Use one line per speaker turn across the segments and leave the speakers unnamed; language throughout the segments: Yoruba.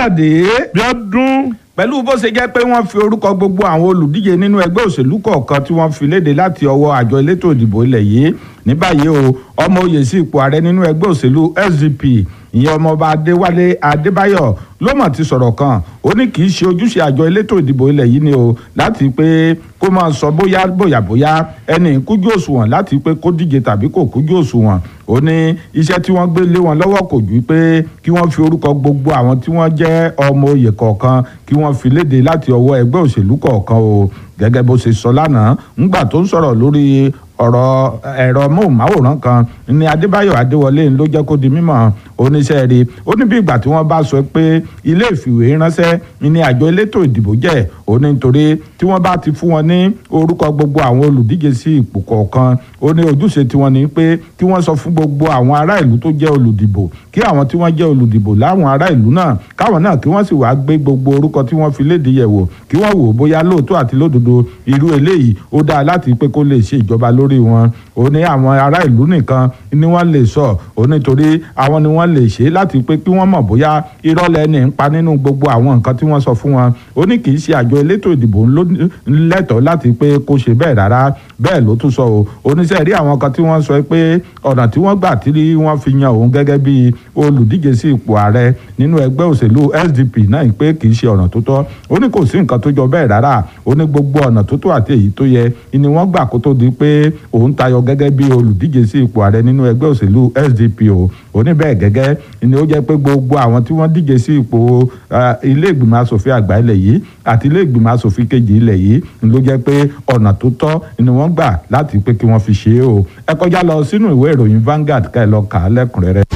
káyọ̀dé
bí ọdún
pẹ̀lú bó ṣe jẹ́ pé wọ́n fi orúkọ gbogbo àwọn olùdíje nínú ẹgbẹ́ òṣèlú kọ̀ọ̀kan tí wọ́n fi léde láti ọwọ́ àjọ elétò ìdìbò ilẹ̀ yìí ní báyìí o ọmọ oyè sí ipò ààrẹ nínú ẹgbẹ́ òṣèlú SDP ìyẹn ọmọọba adéwálé adébáyọ̀ ló mọ̀ ti sọ̀rọ̀ kan ó ní kì í ṣe ojúṣe àjọ elétò ìdìbò ilẹ̀ yìí ni o láti pé kó máa sọ bóyá bóyá bóyá ẹni kújú òṣùwọ̀n láti pé kó díje tàbí kò kújú òṣùwọ̀n ó ní iṣẹ́ tí wọ́n gbé lé wọn lọ́wọ́ kò ju pé kí wọ́n fi orúkọ gbogbo àwọn tí wọ́n jẹ́ ọmọ oyè kọ̀ọ̀kan kí wọ́n fi léde láti ọwọ́ ẹgbẹ́ òṣèlú kọ̀ọ̀kan o gẹ́gẹ́ bó ṣe sọ lánàá ńgbà tó ń sọ̀rọ̀ lórí ọ̀rọ̀ ẹ̀rọ móhùnmáwòrán kan ní adébáyọ̀ adéwọlé ló jẹ́ kó di mímọ̀ oníṣẹ́ rí ó ní bí ìgbà tí wọ́n bá sọ pé ilé ìfìwé ránṣẹ́ ní àjọ elétò ìdìbò jẹ́ ó ní nítorí tí wọ́n bá ti fún wọn ní orúkọ gbogbo àwọn olùdíje sí ipò kọ̀ọ̀kan ó ní ojúṣe tiwọn ni pé kí wọ́n sọ fún gbogbo àwọn ará ìlú tó jẹ́ olùdìbò kí àwọn tí wọ́n jẹ́ olùdìbò láwọn ará ìlú náà káwọn náà kí wọ́n sì wá gbé gbogbo orúkọ tí wọ́n fi léde yẹ̀wò kí wọ́n wò bóyá lóòótọ́ àti lódodo irú eléyìí ó dáa láti pé kó lè ṣe ìjọba lórí wọn ó ní àwọn ará ìlú nìkan ni wọ́n lè sọ ó nítorí àwọn ni wọ́n lè ṣe láti pé kí wọ́n mọ̀ bóyá irọ́ lẹ́ni ń pa nínú gbogbo àwọn nǹkan tí wọ́n sọ fún wọn ó ní kì í ṣe àjọ elétò ìdìbò lẹ́tọ̀ọ́ láti pé kó ṣe bẹ́ẹ̀ rárá bẹ́ẹ̀ ló tún sọ o oníṣẹ́ rí àwọn kan tí wọ́n sọ pé ọ̀nà tí wọ́n gbà tí wọ́n fi yan òun gẹ́gẹ́ bí olùdíje sí ipò ààrẹ nínú ẹgbẹ́ òṣèlú SDP náà pé kì í ṣe ọ̀nà tó tọ́ ó ní kò sí nǹkan tó jọ bẹ́ẹ̀ rárá ó ní gbogbo ọ̀nà tó tó àti èyí tó yẹ ni wọ́n gbà kó tó di pé òun tayọ gẹ́gẹ́ bí olùdíje sí ipò ààrẹ nínú ẹgbẹ́ òṣèlú SDP o ó ní bẹ́ẹ̀ gẹ́gẹ́ ni ó jẹ́ pé gbogbo àwọn tí wọ́n díje sí ipò ilé ìgbìmọ̀ asòfin àgbà ilẹ̀ yìí àti ilé ìgbìmọ̀ asòfin kejì ilẹ̀ yìí ló jẹ́ pé ọ̀nà tó tọ́ ni wọ́n gbà láti pé kí wọ́n fi ṣe é o ẹ kọjá lọ sínú ìwé ìròyìn Vanguard ká ẹ lọ kà á lẹ́kùnrẹ́rẹ́.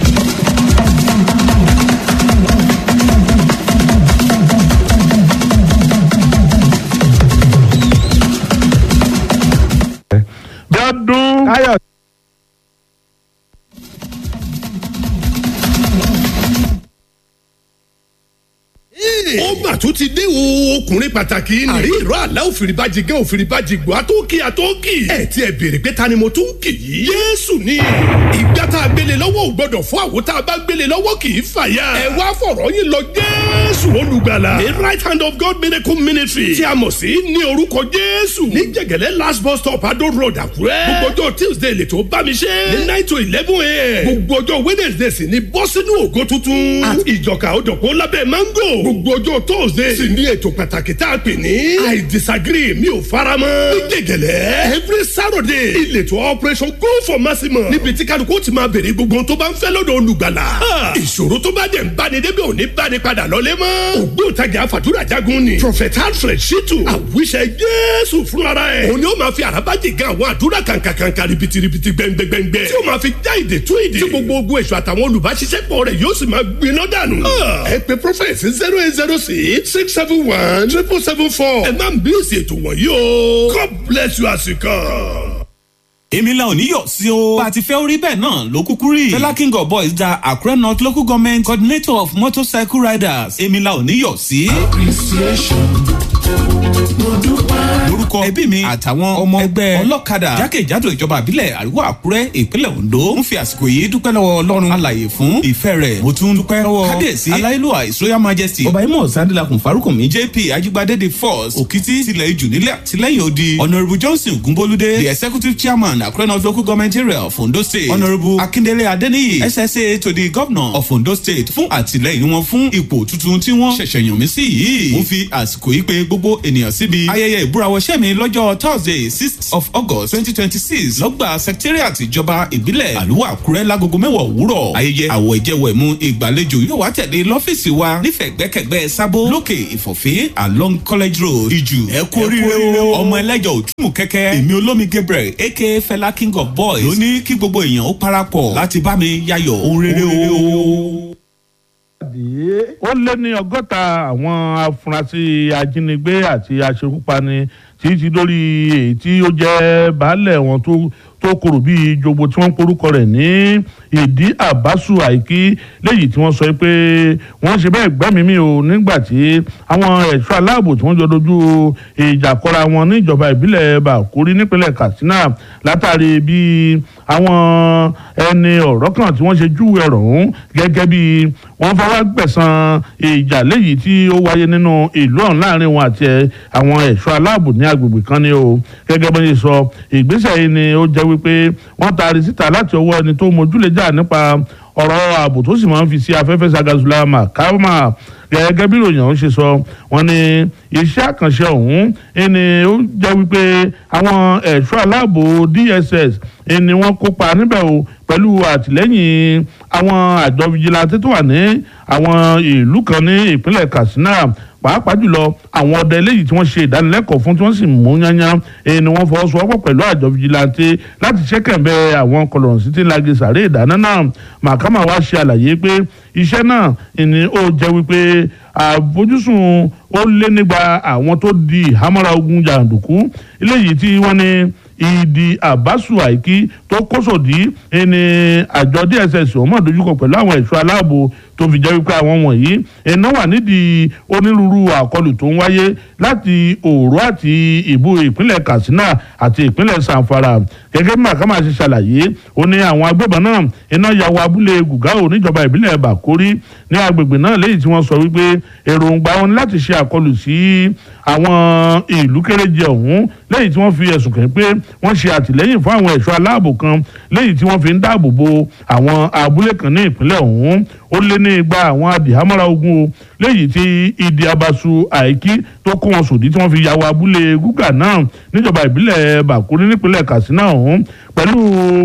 bí ọdún
káyọ̀
ó mà tún ti dé o ọkùnrin pàtàkì ni. àrí ìró àlá òfìrìbàjì gẹ́ òfìrìbàjì gbọ́ àtọ́kì àtọ́kì. ẹ ti ẹ béèrè pé ta ni mo tún kì í. yéésù ni ìgbà tá a gbélé lọ́wọ́ ò gbọ́dọ̀ fún àwọn tá a bá gbélé lọ́wọ́ kì í fàyà. ẹ wá fọ̀rọ̀ yín lọ jésù olùgbàlà. the right hand of God miracle ministry tí a mọ̀ sí ní orúkọ jésù. ní jẹ̀gẹ̀lẹ́ last bus stop adó road àkúrẹ́. gbogbo ọjọ́ tuesday lè tó bá mi ṣe. ní nine to eleven a.m. gbogbo ọjọ́ wednesday sì ni bọ́ sínú ògo tuntun. àti ìjọka òdòkó lábẹ́ mango. gbogbo ọjọ́ thursday sì ní ètò pàtàkì tá a pè ní. i disagree mi ò fara mọ́. ní gègèlè every saturday ìletò operation go for maximum. níbi tí kálukú ti máa béèrè gbogbo tó bá ń fẹ́ lọ́dọ̀ olùgbàlà. ìṣòro tó bá dẹ̀ ń báni débi òní báni padà lọ́lé mọ́. ògbóǹtajà àfàdúrà jagun ni. prophet alfred shitu àwíṣẹ jésù fúnra ẹ̀. òun ni ó máa fi àràbájì gan àwọn àdúrà kàǹkàǹkà ribitiribi gbẹngbẹngbẹ. tí ó máa fi já ìdè tú ìdè. tí gbogbo ogun èso àtàwọn olùbáṣiṣẹ́pọ̀ rẹ̀ yóò sì máa gbiná dànù. ẹ pe prophet zero eight zero six six seven one triple seven four. ẹ má bí èsì ètò wọ̀nyí o. God bless you as you come.
èmi la ò ní yọ̀ sí o. bá a ti fẹ́ orí bẹ́ẹ̀ náà ló kúkú rí. fela king of boys da Accra north local government coordinator of motorcycle riders èmi la ò ní yọ̀ sí. lórúkọ ẹbí mi àtàwọn ọmọ ẹgbẹ́ ọlọ́kadà jákèjádò ìjọba àbílẹ̀ àríwá àkúrẹ́ ìpínlẹ̀ ondo ń fi àsìkò yìí dúpẹ́ lọ́wọ́ ọlọ́run alàyè fún ìfẹ́ rẹ̀ mo tún dúpẹ́ lọ́wọ́ kábíyèsí aláìlúwà his royal majesty ọba imọ̀ sandilakun farukumi jp ajigbade the first òkìtì tilẹ̀ ijù nílẹ̀ àtìlẹ́yìn odi honourable johnson ogunbolúdé the executive chairman akure north local government area of ondo state honourable akindele adeniyi ssa to the governor of ondo state fún àtìlẹ́yìn wọn fún ipò tuntun tí wọ́n ṣẹ̀ṣẹ̀ yàn mí sí yìí mo fi àsìkò yìí pé gbogbo ènìyàn síbi ayẹyẹ ìbúrawọṣẹ́ mi lọ́jọ́ thursday sixth of august twenty twenty six lọ́gbà secretariat ìjọba ìbílẹ̀ àlùwà àkúrẹ́ lágogo mẹ́wàá òwúrọ̀ ayẹyẹ àwọ̀ ìjẹwẹ̀mú ìgbàlejò yóò wá tẹ̀lé lọ́fíìsì wa nífẹ̀ẹ́ gbẹ́kẹ̀gbẹ́ sábó lókè ìfọ̀fẹ́ along college road ìjù ẹ kú oríire o ọmọ ẹlẹ́jọ̀ òtúmù kẹ́kẹ́ èmi olómi gabriel aka fela king of boys ló ní kí gbogbo èèyàn ó parapọ̀ láti bá mi yayọ̀ ohun rere o.
ó lé ní ọgọ́ta àwọn afurasí ajínigbé àti aṣekúpani tí ti lórí èyí tí ó jẹ́ baálẹ̀ wọn tó tó korò bíi jogbo tí wọ́n ń porúkọ rẹ̀ ní ìdí àbásù àìkí léyìí tí wọ́n sọ pé wọ́n ṣe bẹ́ẹ̀ gbẹ́mìí mi ò nígbà tí àwọn ẹ̀ṣọ́ aláàbò tí wọ́n jọ dojú ìjà kọra wọn níjọba ìbílẹ̀ bàkúrí nípínlẹ̀ katsina látàrí bí àwọn ẹni ọ̀rọ̀ kan tí wọ́n ṣe júwe ọ̀rọ̀ ọ̀hún gẹ́gẹ́ bí wọ́n fẹ́ wá gbẹ̀san ìjà léyìí tí ó wáyé nínú ìlú ọ̀hún láàrin wọn àti àwọn ẹ̀ṣọ́ aláàbò ní agbègbè kan ni o gẹ́gẹ́ bó ṣe sọ ìgbésẹ̀ yìí ni ó jẹ́ wípé wọ́n taari síta láti ọwọ́ ẹni tó mójúlẹ̀jà nípa ọ̀rọ̀ ààbò tó sì máa ń fi sí afẹ́fẹ́ sagazula makama gẹ́gẹ́ bí ìròyìn ọ̀hún ṣe sọ wọ́n ní iṣẹ́ àkànṣe ọ̀hún ẹni ó jẹ́ wípé àwọn ẹ̀ṣọ́ aláàbò DSS ẹni wọ́n kópa níbẹ̀ o pẹ̀lú àtìlẹ́yìn àwọn àjọ fìjìláńtì tó wà ní àwọn ìlú kan ní ìpínlẹ̀ Katsina pàápàá jùlọ àwọn ọdẹ eléyìí tí wọ́n ṣe ìdánilẹ́kọ̀ọ́ fún tí wọ́n sì mú yányán èyí ni wọ́n fọwọ́sowọ́pọ̀ pẹ̀lú àjọ fìjìláńtì láti ṣẹ́kẹ̀mbẹ́ àwọn kọlọ̀rọ̀sí tí ń lagi sàré ìdáná náà màkàmá wa ṣe àlàyé pé iṣẹ́ náà ni ó jẹ́ wípé àfojúsùn ó lé nígbà àwọn tó di ìhámọ́ra ogun jàǹdùkú eléyìí tí wọ́n ní ìdí àbásù àìkí tó kóṣòdì ẹni àjọ DSS ọmọ dojúkọ pẹ̀lú àwọn ẹ̀ṣọ́ aláàbò tó fi jẹ́ wípé àwọn wọ̀nyí iná wà nídìí onírúurú àkọlù tó ń wáyé láti òòró àti ìbú ìpínlẹ̀ Katsina àti ìpínlẹ̀ Zamfara gẹ́gẹ́ bí màkàmá ṣe ṣàlàyé ó ní àwọn agbébọn náà iná ya wọ abúlé Gùgáò níjọba ìbílẹ̀ Bàkórí ní agbègbè náà léyìí tí wọ́n sọ wípé èròǹgbà wọn láti ṣe àkọlù sí àwọn ìlú kéréje ọ̀hún lẹ́yìn tí wọ́n fi ẹ̀sùn kàn pé wọ́n ṣe àtìlẹ́yìn fún àwọn ẹ̀ṣọ́ aláàbò kan lẹ́yìn tí wọ́n fi ń dáàbò bo àwọn abúlé kan ní ìpínlẹ̀ ọ̀hún ó lé ní igba àwọn adìhámọ́ra ogun o lẹ́yìn tí ìdí abasu àìkí tó kó wọn sòdí tí wọ́n fi yàwó abúlé gúgà náà níjọba ìbílẹ̀ bàkúrí nípínlẹ̀ katsina ọ̀hún pẹ̀lú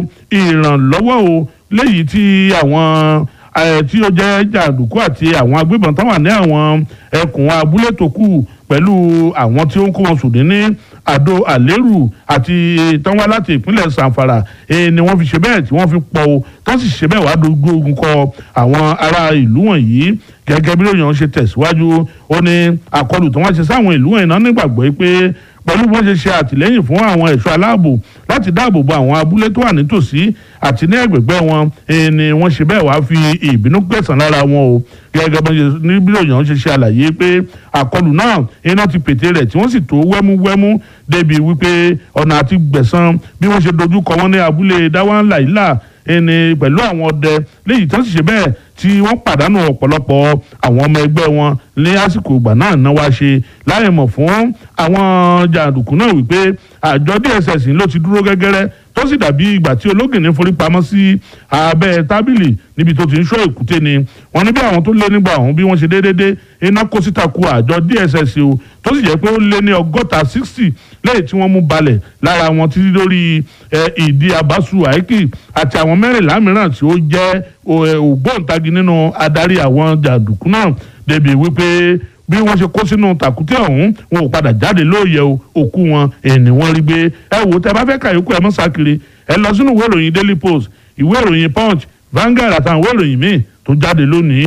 ìrànlọ́wọ́ o lẹ́yìn tí àwọn tí ó jẹ́ jàǹdùkú àti àwọn agbébọn táwọn ní àwọn ẹkùn abúlé tó kù pẹ̀lú àwọn tí ó ń kó wọn sòdí ní àdó àlérù àti tánwá láti ìpínlẹ̀ sanfara ni wọ́n fi ṣe bẹ́ẹ̀ tí wọ́n fi pọ̀ o tán sì ṣe bẹ́ẹ̀ wá dojú ogun kọ àwọn ará ìlú wọ̀nyí gẹ́gẹ́ bí lóyún ṣe tẹ̀síwájú ó ní àkọlù tí wọ́n ṣe sáwọn ìlú wọ̀nyí náà nígbàgbọ́ pé pẹ̀lú bí wọ́n ṣe ṣe àtìlẹ́yìn fún àwọn ẹ̀ṣọ́ aláàbò láti dáàbò bo àwọn abúlé tó wà nítòsí àti ní ẹ̀gbẹ̀gbẹ́ wọn ni wọ́n ṣe bẹ́ẹ̀ wá fi ìbínú gbẹ̀sán lára wọn o gẹ́gẹ́ bí bí lóyún ṣe ṣe àlàyé pé àkọlù náà iná ti pète rẹ̀ tí wọ́n sì tó wẹ́múwẹ́mú débi wípé ọ̀nà àti gbẹ̀sán bí wọ́n ṣe dojú kọ wọ́n ní abúlé dáwọ́nlá ìlà ẹni pẹ̀lú àwọn ọdẹ léyìí tó sì ṣe bẹ́ẹ̀ tí wọ́n pàdánù ọ̀pọ̀lọpọ̀ àwọn ọmọ ẹgbẹ́ wọn ní àsìkò ìgbà náà náà wá ṣe láì mọ̀ fún àwọn jàǹdùkú náà wípé àjọ DSS ló ti dúró gẹ́gẹ́rẹ́ tó sì dàbí ìgbà tí ológìnní forí pamọ́ sí abẹ́ tábìlì níbi tó ti ń ṣọ́ èkúté ni wọ́n ní bí àwọn tó lé nígbà ọ̀hún bí wọ́n ṣe déédéé iná kó síta ku àjọ DSS o tó sì jẹ́ pé ó lé ní ọgọ́ta sixty lẹ́yìn tí wọ́n mú balẹ̀ lára wọn títí lórí ìdí abasu àìkì àti àwọn mẹ́rìnlá mìíràn tí ó jẹ́ ògbóǹtagì nínú adarí àwọn jàǹdùkú náà débi wípé bí wọ́n ṣe kó sínú tàkúté ọ̀hún wọn ò padà jáde lóòyẹ òkú wọn ẹni wọ́n rí gbé ẹ wò tẹ bá fẹ́ kàyókù ẹ mọ́ sákiri ẹ lọ sínú ìwé ìròyìn Daily Post ìwé ìròyìn Punch Vanguard àtàwọn ìwé ìròyìn míì tó jáde lónìí.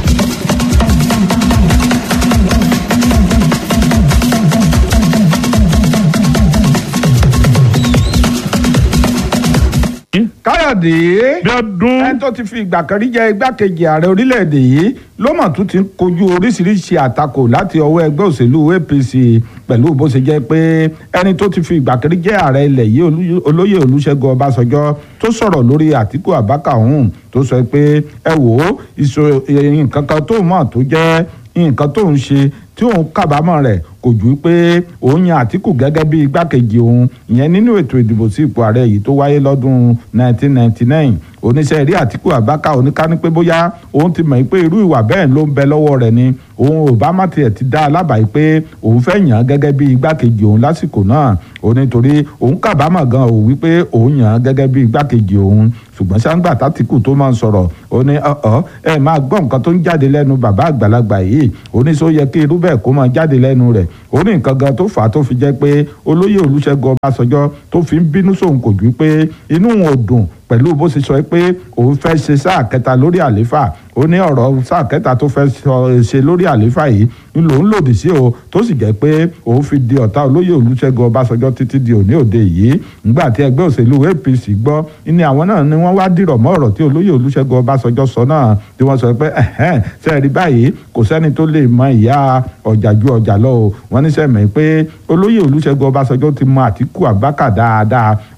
káyọ̀dé
bí ọdún
ẹni tó ti fi ìgbà kan rí jẹ́ igbákejì ààrẹ orílẹ̀-èdè yìí ló mọ̀ tún ti ń kojú oríṣiríṣi àtakò láti ọwọ́ ẹgbẹ́ òṣèlú APC pẹ̀lú bó ṣe jẹ́ pé ẹni tó ti fi ìgbà kan rí jẹ́ ààrẹ ilẹ̀ yìí olóyè Olúṣẹ́gun Ọbásanjọ́ tó sọ̀rọ̀ lórí Àtíkù Abubakar ọ̀hún tó sọ pé ẹ wò ó nǹkan kan tó mọ̀ tó jẹ́ nǹkan tó ń ṣe tí òun kábàámọ̀ rẹ̀ kò ju pé òun yan Àtíkù gẹ́gẹ́ bí igbákejì òun ìyẹn nínú ètò ìdìbò sí ipò ààrẹ yìí tó wáyé lọ́dún 1999 oníṣẹ́ rí Àtíkù Abubakar oníkání pé bóyá òun ti mọ̀ pé irú ìwà bẹ́ẹ̀ ló ń bẹ lọ́wọ́ rẹ̀ ni òun ò bá má tiẹ̀ ti dá alábàáyé pé òun fẹ́ yàn án gẹ́gẹ́ bí igbákejì òun lásìkò náà ó nítorí òun kábàámọ̀ gan ò wípé òun yàn án gẹ́gẹ́ bí igbákejì òun ṣùgbọ́n sáńgbà tátìkù tó máa ń sọ̀rọ̀ ó ní ọ̀ọ́ ẹ máa gbọ́ nǹkan tó ń jáde lẹ́nu bàbá àgbàlagbà yìí ó ní sọ yẹ kí irú bẹ́ẹ̀ kó máa jáde lẹ́nu rẹ̀ ó ní nǹkan gan tó fà á tó fi jẹ́ pé olóyè Olúṣẹ́gun Ọbásanjọ́ tó fi ń bínú sóhun kò ju pé inú òun ò dùn pẹ̀lú bó ṣe sọ pé òun fẹ́ ṣe sáà kẹta lórí àléfà ó ní ọ̀rọ̀ sáà kẹta tó fẹ́ ṣe lórí àléfà yìí ń lòun lòdì sí o tó sì jẹ́ pé òun fi di ọ̀tá olóyè Olúṣẹ́gun Ọbásanjọ́ títí di òní òde yìí nígbà tí ẹgbẹ́ òṣèlú APC gbọ́ ní àwọn náà ni wọ́n wá dìrọ̀ mọ́ ọ̀rọ̀ tí olóyè Olúṣẹ́gun Ọbásanjọ́ sọ náà tí wọ́n sọ pé ẹ̀hẹ́n sẹ́ẹ̀rí báyìí kò sẹ́ni tó lè mọ ìyá ọjà ju ọjà lọ o wọ́n ní sẹ́mi pé olóyè Olúṣẹ́gun Ọbásanjọ́ ti mọ Àtíkù Abubakar dáadáa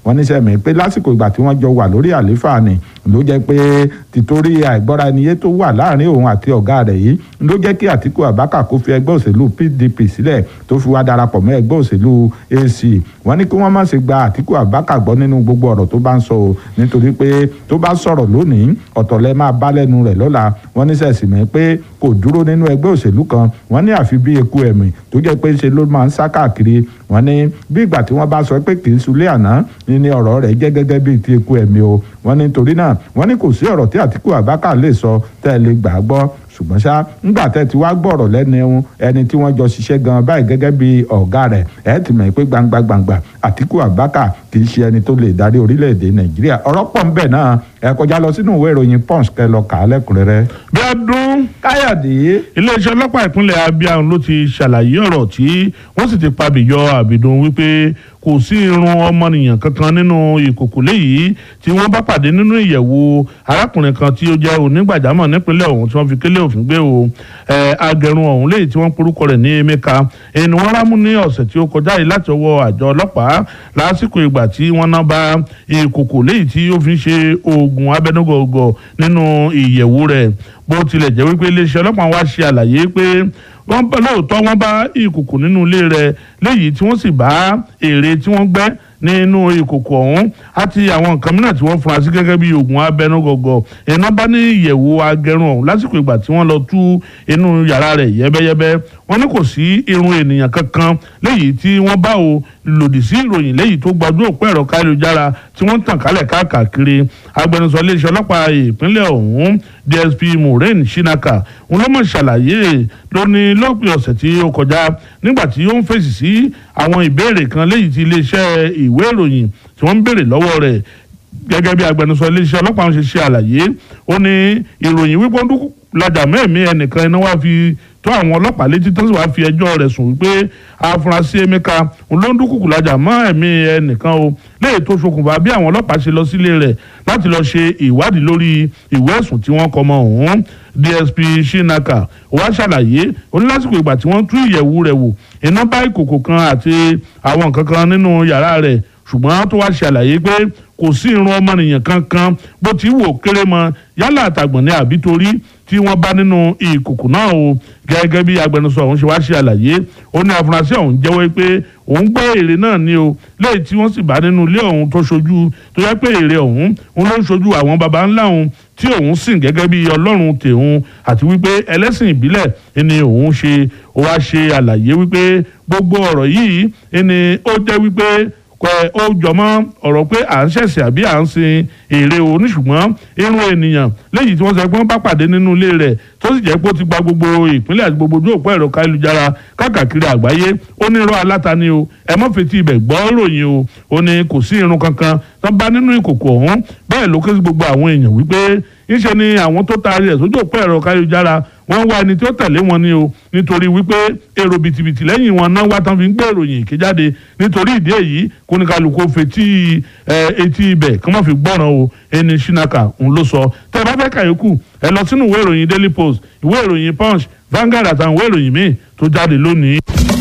wọ́n ní sẹ́mi pé lásìkò ìgbà tí wọ́n jọ wà lórí àlééfà ni ló jẹ́ pé tìtorí àìgbọ́ra ẹniyé tó wà láàrin òun àti ọ̀gá rẹ̀ yìí ló jẹ́ kí Àtíkù Abubakar kó fi ẹgbẹ́ òṣèlú PDP sílẹ̀ tó fi wá darapọ̀ mọ́ ẹgbẹ́ òṣèlú AC wọ́n ní kí wọ́n má ṣe gba Àtíkù Abubakar gbọ́ nínú gbogbo ọ̀rọ̀ tó bá ń sọ o nítorí pé tó bá sọ̀rọ̀ lónìí ọ̀tọ̀ lẹ máa bá lẹ́nu rẹ̀ lọ́la wọ́n ní sẹ̀sì mẹ́ pé kò dúró nínú ẹgbẹ́ òṣèlú kan wọ́n ní àfi bí eku ẹ̀mí tó jẹ́ pé ṣe ló máa ń sá káàkiri wọ́n ní bí ìgbà tí wọ́n bá sọ pé kì í sulé àná ní ọ̀rọ̀ rẹ̀ jẹ́ gẹ́gẹ́ bíi ti eku ẹ̀mí o wọ́n ní torí náà wọ́n ní kò sí ọ̀rọ̀ tí Àtíkù Abubakar lè sọ tẹ́ ẹ lè gbà á gbọ́ ṣùgbọ́n ṣá ńgbà tẹ́ ti wá gbọ́rọ̀ lẹ́nu ẹni tí wọ́n jọ ṣiṣẹ́ gan báyìí gẹ́gẹ́ bí ọ̀gá rẹ̀ ẹ̀ ti mọ̀ pé gbangba gbangba Àtíkù Abubakar kì í ṣe ẹni tó lè darí orílẹ̀-èdè Nàìjíríà ọ̀rọ̀ pọ̀ ń bẹ náà ẹ kọjá lọ sínú ìwé ìròyìn Punch kẹ́ lọ kà á lẹ́kùnrẹ́rẹ́.
bí ọdún
Káyọ̀dé.
iléeṣẹ́ ọlọ́pàá ìpínlẹ̀ Abia ló ti ṣàlàyé ọ̀rọ̀ tí wọ́n sì ti pabìyọ àbìdùn wípé kò sí irun ọmọnìyàn kankan nínú ìkòkò léyìí tí wọ́n bá pàdé nínú ìyẹ̀wò arákùnrin kan tí ó jẹ́ onígbàjámọ̀ nípínlẹ̀ ọ̀hún tí wọ́n fi kélé òfin gbé o agẹrun ọ̀hún léyìí tí wọ́n porúkọ rẹ̀ ní Emeka ẹni wọ́n rámú ní ọ̀sẹ̀ tí ó kọjá yìí láti ọwọ́ àjọ ọlọ́pàá lásìkò ìgbà tí wọ́n ná bá ìkòkò léyìí tí ó fi ń ṣe oògùn abẹnugọ̀gọ̀ nínú ìyẹ̀wò rẹ̀ bó tilẹ̀ jẹ́ wípé iléeṣẹ́ ọlọ́pàá wá ṣe àlàyé pé wọ́n bá lóòótọ́ wọ́n bá ìkòkò nínú ilé rẹ̀ léyìí tí wọ́n sì bá èrè tí wọ́n gbẹ́ nínú ìkòkò ọ̀hún àti àwọn nǹkan mìíràn tí wọ́n fura sí gẹ́gẹ́ bí oògùn abẹnugọ̀gọ̀ iná bá ní ìyẹ̀wò agẹrun ọ̀hún lásìkò ìgbà tí wọ́n lọ tú inú yàrá rẹ̀ yẹ́bẹ́yẹ́bẹ́ wọ́n ní kò sí irun ènìyàn kankan léyìí tí wọ́n bá o lòdì sí ìròyìn léyìí tó gbajú òpó ẹ̀rọ káyélujára tí wọ́n ń tàn kálẹ̀ káàkiri agbẹnusọ iléeṣẹ́ ọlọ́pàá ìpínlẹ̀ ọ̀hún DSP Maureen Shinaka òun ló mọ̀ ṣàlàyé lónìí lópin ọ̀sẹ̀ tí ó kọjá nígbà tí ó ń fèsì sí àwọn ìbéèrè kan léyìí tí iléeṣẹ́ ìwé ìròyìn tí wọ́n ń béèrè lọ́wọ́ rẹ̀ gẹ́gẹ́ bí agbẹnusọ iléeṣẹ́ ọlọ́pàá ń ṣe ṣe àlàyé ó ní ìròyìn wípé ó dúkú lajà mẹ́ẹ̀mí ẹnìkan iná wá fi tó àwọn ọlọ́pàá létí tó sì wá fi ẹjọ́ rẹ̀ sùn wípé afurasí Emeka ló ń dúkùkù lajà mọ́ ẹ̀mí ẹnìkan o léyìí tó ṣokùnfà bí àwọn ọlọ́pàá ṣe lọ sílé rẹ̀ láti lọ ṣe ìwádìí lórí ìwé ẹ̀sùn tí wọ́n kọ mọ́ ọ̀hún DSP Shinaka wá ṣàlàyé onílásìkò ìgbà tí wọ́n tú ìyẹ̀wù rẹ̀ wò iná bá ìkòkò kan àti àwọn nǹkan kan nínú yàrá rẹ̀ ṣùgbọ́n tó wá ṣàlàyé pé kò sí irun ọmọnìyàn kankan bó ti wò kéré mọ yálà àtàgbọ̀n ní àbí torí tí wọ́n bá nínú ìkòkò náà o gẹ́gẹ́ bí agbẹnusọ ọ̀hún ṣe wá ṣe àlàyé ó ní afurasí ọ̀hún jẹ́wọ́ pé òun gbọ́ èrè náà ni o lẹ́yìn tí wọ́n sì bá nínú ilé ọ̀hún tó ṣojú tó yẹ pé èrè ọ̀hún òun ló ń ṣojú àwọn baba ńlá òun tí òun sìn gẹ́gẹ́ bí ọlọ́run tèun àti wípé ẹlẹ́sìn ìbílẹ̀ ni òun ṣe ó wá ṣe àlàyé wípé gbogbo ọ̀rọ̀ yìí ni ó jẹ́ wípé pẹ ó jọmọ́ ọ̀rọ̀ pé à ń ṣẹ̀ṣẹ̀ àbí à ń sin èrè oníṣùgbọ́n irun ènìyàn léyìí tí wọ́n sọ pé wọ́n bá pàdé nínú ilé rẹ̀ tó sì jẹ́ pé ó ti gba gbogbo ìpínlẹ̀ àti gbogbo ojú òpó ẹ̀rọ káyélujára káàkiri àgbáyé ó ní irọ́ aláta ni o ẹ mọ́ fetí ibẹ̀ gbọ́ ròyìn o ó ní kò sí irun kankan tó bá nínú ìkòkò ọ̀hún bẹ́ẹ̀ ló ké sí gbogbo àwọn èèyàn wípé ńṣe ni àwọn tó taari ẹ̀ sójú òpó ẹ̀rọ káyélujára wọ́n wá ẹni tí ó tẹ̀lé wọn ni o nítorí wípé èrò bìtìbìtì lẹ́yìn wọn náà wá tán fi ń gbé ìròyìn èké jáde nítorí ìdí èyí kóníkàlùkù fetí etí ibẹ̀ kí wọ́n fi gbọ́ràn o ẹni Shinaka ń ló sọ tẹ́ ẹ bá fẹ́ kàyókù ẹ lọ sínú ìwé ìròyìn Daily Post ìwé ìròyìn Punch Vanguard àtàwọn ìwé ìròyìn míì tó jáde lónìí.